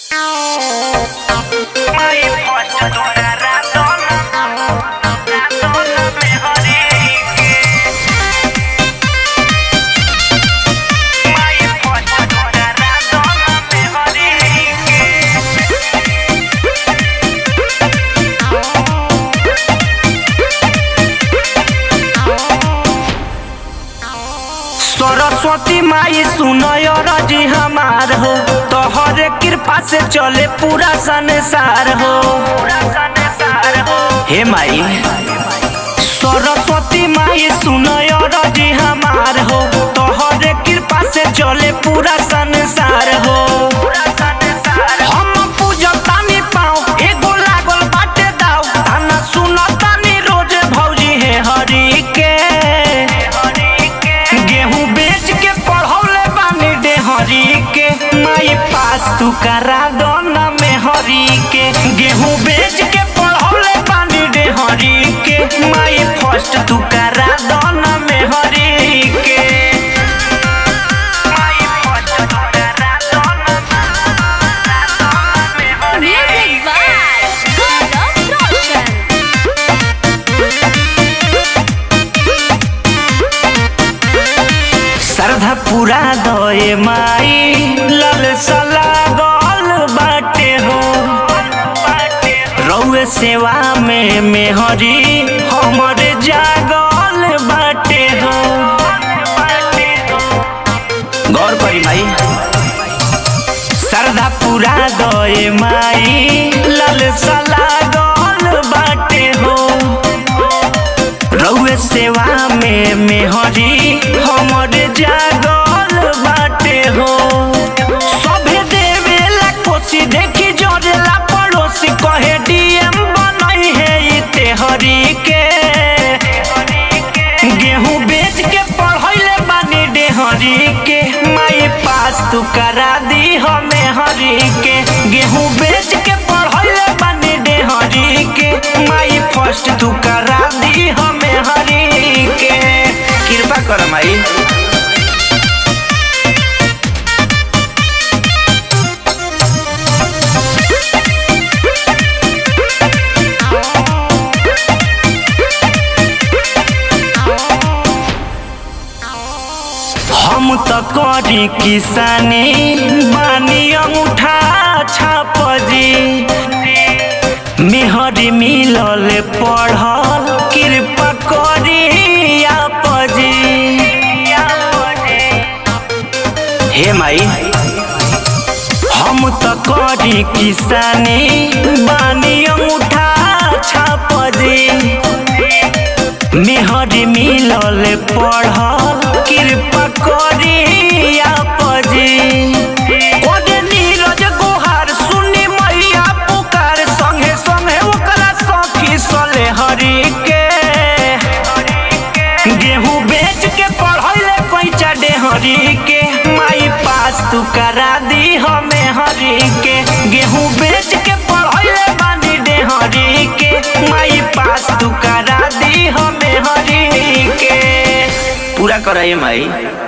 Mai posto dona radona Radona me horike Mai posto dona radona me horike Saraswati माई सुनय रजी हमार हो तोहरे कृपा से चले पूरा संसार हो हे माई सरस्वती माई सुनय रजी हमार हो तोहरे कृपा से चले पूरा संसार हो हम पूजतानी पाँव एगो लागल बाटे दाव ताना सुनतानी रोज भौजी हे हरि के गेहूं बेच के पढ़ौले बानी डेहरी के माई पास तू करा दो ना में हरी के गेहूं बेच के पढ़ौले बानी डेहरी के माई फर्स्ट तू करा दो ना में हरी के माई फर्स्ट तू करा दो ना में हरी Music by Gaurav Roshan. श्रद्धा पूरा दए माई लल सला गल बाटे हो रउए सेवा में मेहरी हमर जागल बाटे हो गौर करी माई श्रद्धा पूरा दए माई लल सला गल बाटे हो रउए सेवा में मेहरी हमर जागल बाटे हो सभे देवेला कोसी देखी जोरेला पड़ोसी कहे डीएम बनई है ई तेहरी के गेहूं बेच के पढ़ैले बानी डेहरी के माई पास तू करा दी हमें हरी के गेहूं बेच के पढ़ैले बानी डेहरी के माई फर्स्ट तू करा दी हमें हरी के कृपा कर माई हम त करी किसानी बानी अंगूठा छाप जी मेहरी मिलल पढ़ल कृपा करी आप जी हे माई हम त करी किसानी बानी अंगूठा छाप जी मेहरी मिलल पढ़ल कृपा करी आप जी ओजे नीरज गुहार सुनी मैया पुकार संगे संगे ओकरा सखी सले हरी के गेहूं बेच के पढ़ैले पैसा डेहरी के माई पास तू करा दी हमें हरी के गेहूं बेच के पढ़ैले बानी डेहरी के माई पास तू करा दी हमें हरी के पूरा कराइए माई